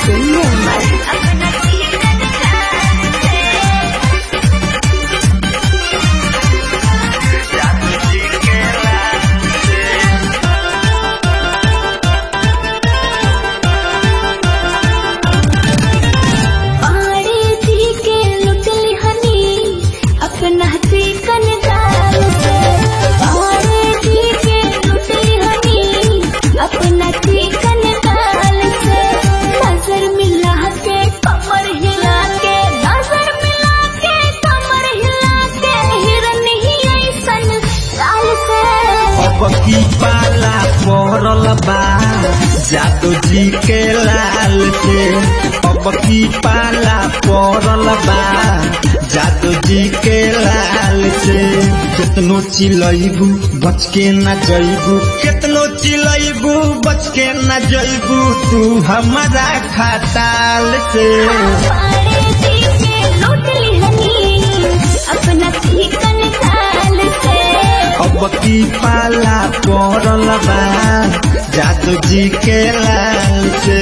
पाड़े जी के लुटली हनी अपना चिकन जाल से पाड़े जी के लुटली हनी अपना चिकन जाल से नजर मिला के कमर हिला के नजर मिला के कमर हिला के हिरन ही ऐसन लाल से अब की पाला पड़ल बा जादू जी के लाल से अब की पाला पड़ल बा जादू जी के लाल से कितनो चिलैबू बच के न जैबू कितनो चिलैबू बच के न जैबू तू हमारा खटाल से पाड़े जी के लुटली हनी अपना चिकन जाल से अब की पाला पड़ल बा जादू जी के लाल से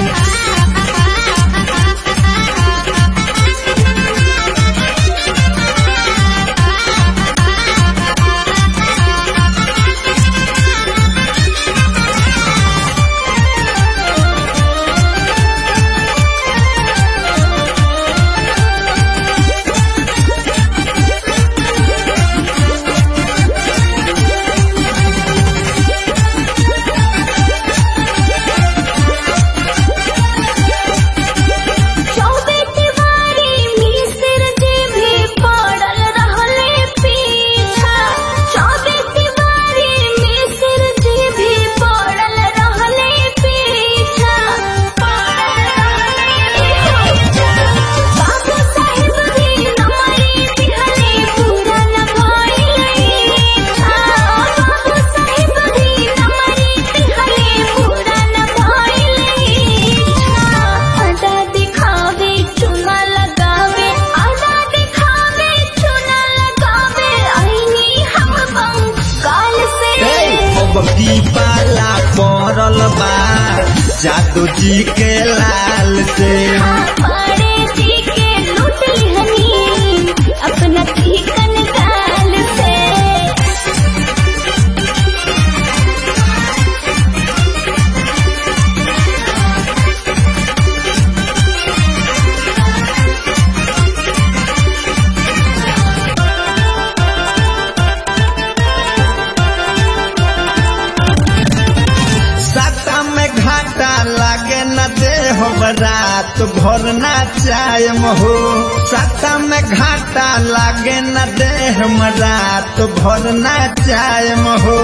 चौबे तिवारी मिसिर जी भी पड़ल रहले पीछा चौबे तिवारी मिसिर जी भी पड़ल रहले पीछा पड़ल रहले पीछा बाबू साहिब भी नमरी दिहले पूरा न भइले बाबू साहिब भी नमरी दिहले पूरा न भइले आधा दिखावे चुना लगावे आधा दिखावे चुना लगावे आईनी हम बंगाल से अब की पाला पड़ल बा जादू जी के लाल से पाड़े जी के लुटली हनी अपना चिकन गाल से साता में घाटा लागे न दे हो रात भर ना चायम हो साता में घाटा लागे न दे हम रात भर ना चायम हो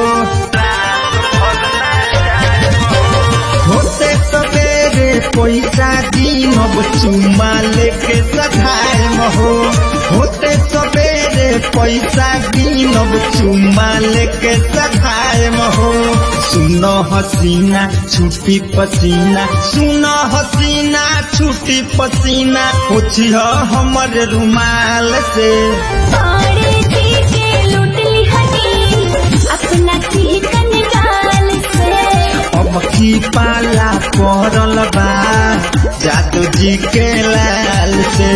होते सवेरे पैसा दीनब चुमा लेके सधायम हो होते सवेरे पैसा दीनब चुमा लेके सधायम हो सुनो हसीना छुट्टी पसीना सुनो हसीना छुट्टी पसीना पूछिह हमर रुमाल से पाड़े जी के लुटली हनी अपना चिकन गाल से अब की पाला पड़ल बा जादू जी के लाल से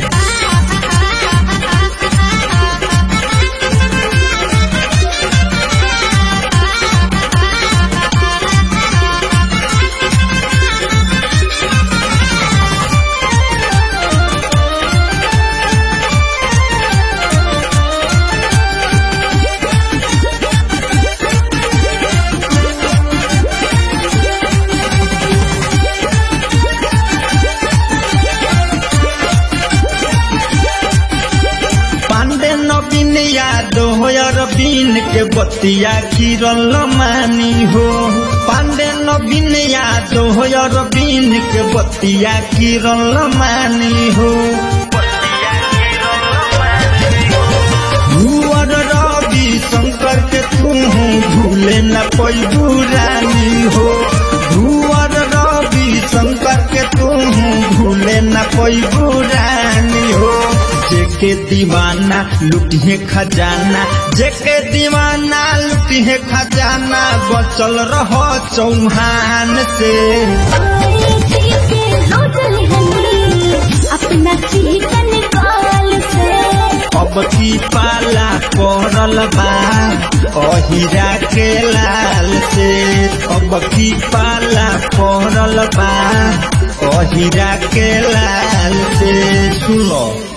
पांडे नवीन यादव अरबीन के बतिया किरल मानी हो पांडे नवीन यादव अरबीन के बतिया किरल मानी हो भूअर रवि शंकर के तू भूले न पैबू रानी हो भूअर रवि शंकर के तू भूले न पैबू रानी हो जेके दीवाना लुटिए खजाना जेके दीवाना लुटिए खजाना बचल रहो चौहान से पाड़े जी के की पाला पड़ल बा अहिरा के लाल से अब की पाला पड़ल बा अहिरा के लाल से सुनो